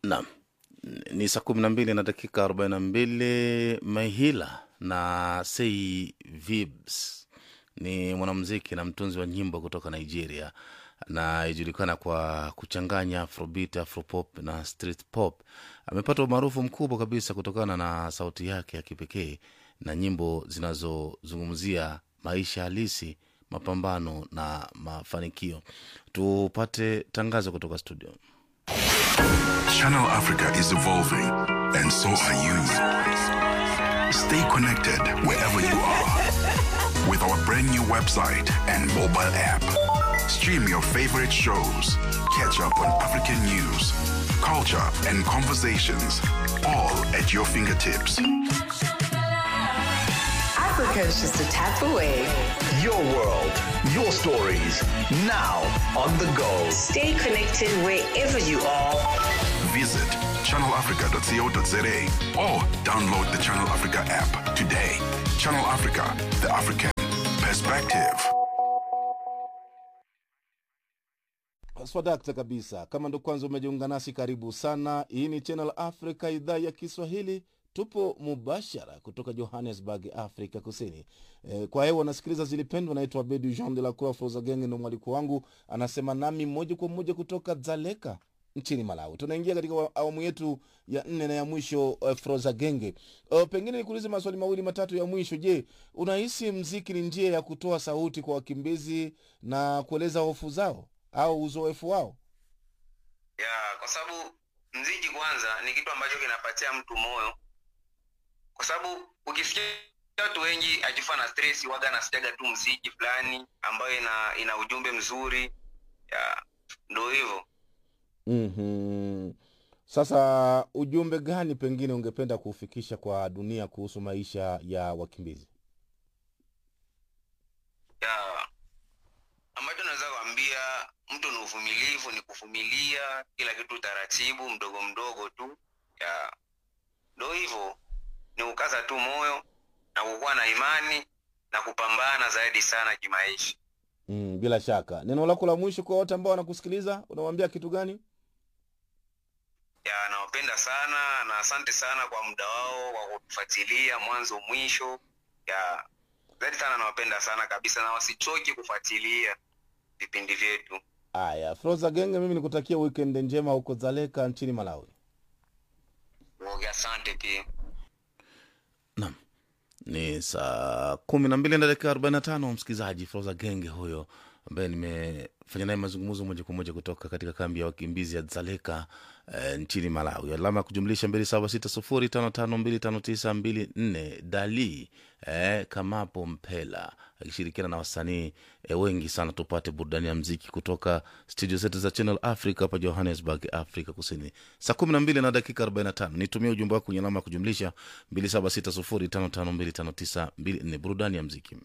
Naam, ni saa kumi na mbili na dakika arobaini na mbili. Mahila na Sei Vibs ni mwanamuziki na mtunzi wa nyimbo kutoka Nigeria anayejulikana kwa kuchanganya afrobeat, afropop na street pop. Amepata umaarufu mkubwa kabisa kutokana na sauti yake ya kipekee na nyimbo zinazozungumzia maisha halisi, mapambano na mafanikio. Tupate tangazo kutoka studio. Channel Africa is evolving, and so are you. Stay connected wherever you are with our brand new website and mobile app. Stream your favorite shows, catch up on African news, culture, and conversations, all at your fingertips. Africa is just a tap away. Your world, your stories, now on the go. Stay connected wherever you are. Visit channelafrica.co.za or download the Channel Africa app today. Channel Africa, the African perspective. Swadakta kabisa. Kama ndo kwanza umejiunga nasi, karibu sana. Hii ni Channel Africa, idhaa ya Kiswahili. Tupo mubashara kutoka Johannesburg, Afrika Kusini. E, kwa hewa nasikiliza zilipendwa. Naitwa Bedu Jean de la Croix Frozagenge, ndo mwaliko wangu, anasema nami moja kwa moja kutoka Dzaleka nchini Malawi. Tunaingia katika wa- awamu yetu ya nne na ya mwisho uh, Frozagenge. Uh, pengine nikuulize maswali mawili matatu ya mwisho. Je, unahisi mziki ni njia ya kutoa sauti kwa wakimbizi na kueleza hofu zao au uzoefu wao? ya kwa sababu mziki kwanza ni kitu ambacho kinapatia mtu moyo kwa sababu ukisikia watu wengi akifa na stress waga anasikiaga tu mziki fulani ambayo ina ina ujumbe mzuri ya ndo hivyo mm Sasa ujumbe gani pengine ungependa kuufikisha kwa dunia kuhusu maisha ya wakimbizi? ya ambacho naweza kuambia mtu ni uvumilivu ni kuvumilia kila kitu taratibu mdogo mdogo tu ya ndo hivyo ni kukaza tu moyo na kukuwa na imani na kupambana zaidi sana kimaisha Mm, bila shaka neno lako la mwisho kwa wote ambao wanakusikiliza unawambia kitu gani? ya nawapenda sana na asante sana kwa muda wao wa kutufuatilia mwanzo mwisho ya zaidi sana nawapenda sana kabisa na wasichoki kufuatilia vipindi vyetu Aya, Froza Genge, mimi nikutakia weekend njema huko Dzaleka nchini Malawi. Woge, asante pia Naam, ni saa kumi na mbili na dakika arobaini na tano msikilizaji. Froza Genge huyo ambaye nimefanya naye mazungumzo moja kwa moja kutoka katika kambi ya wakimbizi ya Dzaleka eh, nchini Malawi. Alama ya kujumlisha mbili saba sita sufuri tano tano mbili tano tisa mbili nne Dali eh, Kamapo Mpela akishirikiana na wasanii eh, wengi sana. Tupate burudani ya mziki kutoka studio zetu za Channel Africa hapa Johannesburg, Afrika Kusini. Saa kumi na mbili na dakika arobaini na tano nitumie ujumbe wako kwenye alama ya kujumlisha mbili saba sita sufuri tano tano mbili tano tisa mbili nne burudani ya mziki.